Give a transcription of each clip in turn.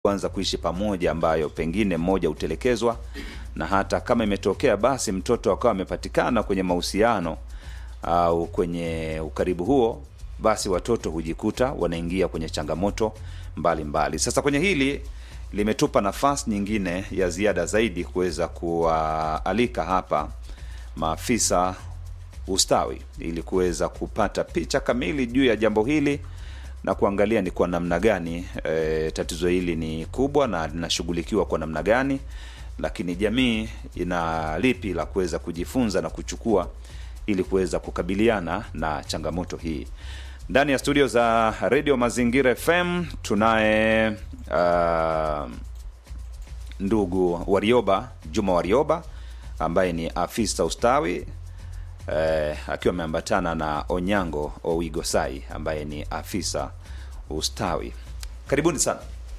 kuanza kuishi pamoja, ambayo pengine mmoja hutelekezwa, na hata kama imetokea basi mtoto akawa amepatikana kwenye mahusiano au kwenye ukaribu huo, basi watoto hujikuta wanaingia kwenye changamoto mbalimbali mbali. Sasa kwenye hili limetupa nafasi nyingine ya ziada zaidi kuweza kuwaalika hapa maafisa ustawi ili kuweza kupata picha kamili juu ya jambo hili na kuangalia ni kwa namna gani e, tatizo hili ni kubwa na linashughulikiwa kwa namna gani, lakini jamii ina lipi la kuweza kujifunza na kuchukua ili kuweza kukabiliana na changamoto hii. Ndani ya studio za Radio Mazingira FM tunaye uh, ndugu Warioba Juma Warioba ambaye ni afisa ustawi eh, akiwa ameambatana na Onyango Owigosai ambaye ni afisa ustawi. Karibuni sana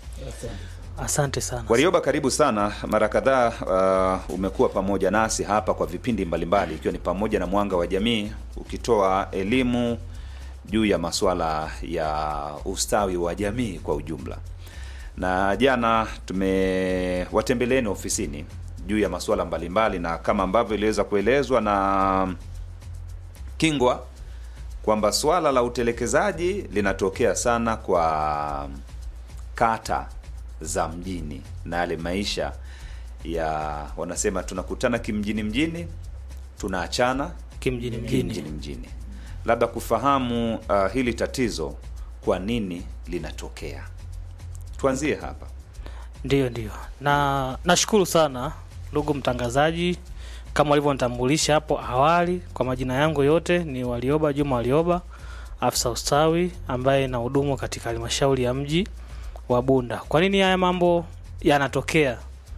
Asante sana. Warioba, karibu sana. Mara kadhaa uh, umekuwa pamoja nasi hapa kwa vipindi mbalimbali, ikiwa ni pamoja na Mwanga wa Jamii, ukitoa elimu juu ya masuala ya ustawi wa jamii kwa ujumla, na jana tumewatembeleeni ofisini juu ya masuala mbalimbali, na kama ambavyo iliweza kuelezwa na Kingwa kwamba swala la utelekezaji linatokea sana kwa kata za mjini na yale maisha ya wanasema tunakutana kimjini mjini tunaachana Kimjini kimjini mjini. mjini. Labda kufahamu uh, hili tatizo kwa nini linatokea, tuanzie hapa. Ndiyo, ndiyo. Na nashukuru sana ndugu mtangazaji, kama ulivyonitambulisha hapo awali. Kwa majina yangu yote ni Walioba Juma Walioba, afisa ustawi ambaye na hudumu katika halmashauri ya mji wa Bunda. Kwa nini haya mambo yanatokea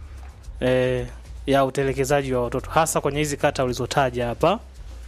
e, ya utelekezaji wa watoto hasa kwenye hizi kata ulizotaja hapa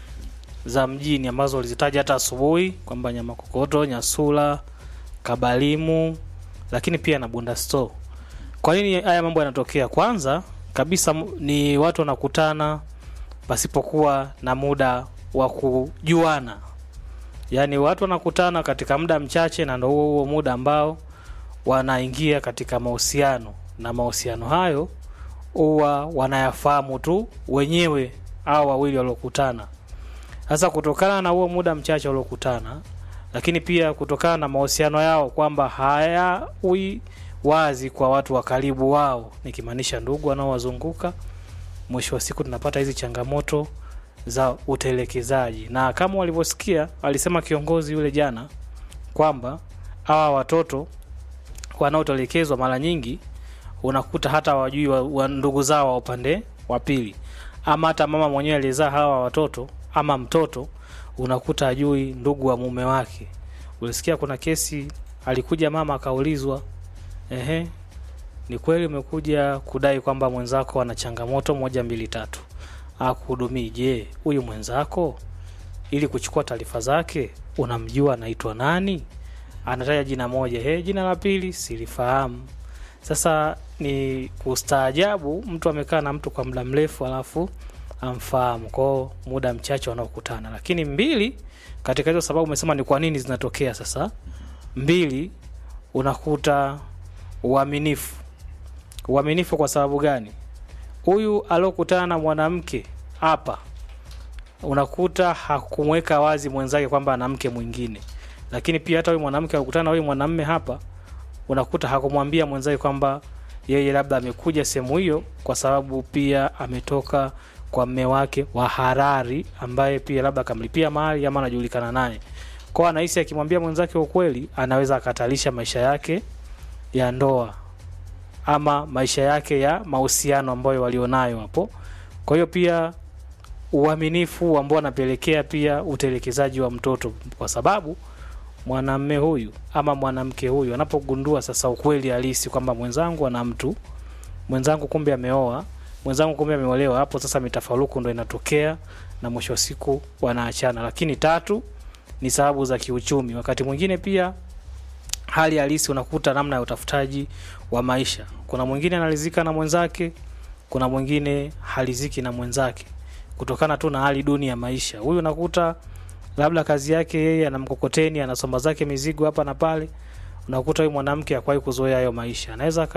za mjini ambazo ulizitaja hata asubuhi kwamba Nyamakokoto, Nyasula, Kabalimu, lakini pia na Bunda Store. Kwa nini haya mambo yanatokea? Kwanza kabisa m- ni watu wanakutana pasipokuwa na muda wa kujuana, yaani watu wanakutana katika muda mchache, na ndo huo huo muda ambao wanaingia katika mahusiano, na mahusiano hayo huwa wanayafahamu tu wenyewe au wawili waliokutana. Sasa kutokana na huo muda mchache waliokutana, lakini pia kutokana na mahusiano yao kwamba hayawi wazi kwa watu wa karibu wao, nikimaanisha ndugu wanaowazunguka, mwisho wa siku tunapata hizi changamoto za utelekezaji. Na kama walivyosikia, alisema kiongozi yule jana kwamba hawa watoto wanaotelekezwa mara nyingi unakuta hata wajui wa, wa ndugu zao wa upande wa pili, ama hata mama mwenyewe aliyezaa hawa watoto ama mtoto unakuta ajui ndugu wa mume wake. Ulisikia kuna kesi alikuja mama akaulizwa, ehe, ni kweli umekuja kudai kwamba mwenzako ana changamoto moja mbili tatu, akuhudumii. Je, huyu mwenzako ili kuchukua taarifa zake unamjua anaitwa nani? Anataja jina moja, he, jina la pili silifahamu. Sasa ni kustaajabu, mtu amekaa na mtu kwa muda mrefu alafu amfahamu kwao muda mchache wanaokutana. Lakini mbili, katika hizo sababu umesema ni kwa nini zinatokea. Sasa mbili, unakuta uaminifu. Uaminifu kwa sababu gani? Huyu aliokutana na mwanamke hapa, unakuta hakumweka wazi mwenzake kwamba ana mke mwingine, lakini pia hata huyu mwanamke alikutana na huyu mwanamme hapa, unakuta hakumwambia mwenzake kwamba yeye labda amekuja sehemu hiyo kwa sababu pia ametoka kwa mme wake wa Harari ambaye pia labda akamlipia mahali ama anajulikana naye kwao, anahisi akimwambia mwenzake ukweli anaweza akatalisha maisha yake ya ndoa ama maisha yake ya mahusiano ambayo walionayo hapo. Kwa hiyo pia uaminifu ambao anapelekea pia utelekezaji wa mtoto, kwa sababu mwanamme huyu ama mwanamke huyu anapogundua sasa ukweli halisi kwamba mwenzangu ana mtu mwenzangu, kumbe ameoa mwenzangu, kumbe ameolewa, hapo sasa mitafaruku ndo inatokea na mwisho wa siku wanaachana. Lakini tatu ni sababu za kiuchumi. Wakati mwingine pia hali halisi unakuta namna ya utafutaji wa maisha. Kuna mwingine analizika na mwenzake, kuna mwingine haliziki na mwenzake kutokana tu na hali duni ya maisha. Huyu unakuta labda kazi yake yeye ana mkokoteni, anasomba zake mizigo hapa na pale, unakuta huyu mwanamke hakuwahi kuzoea hayo maisha, anaweza aka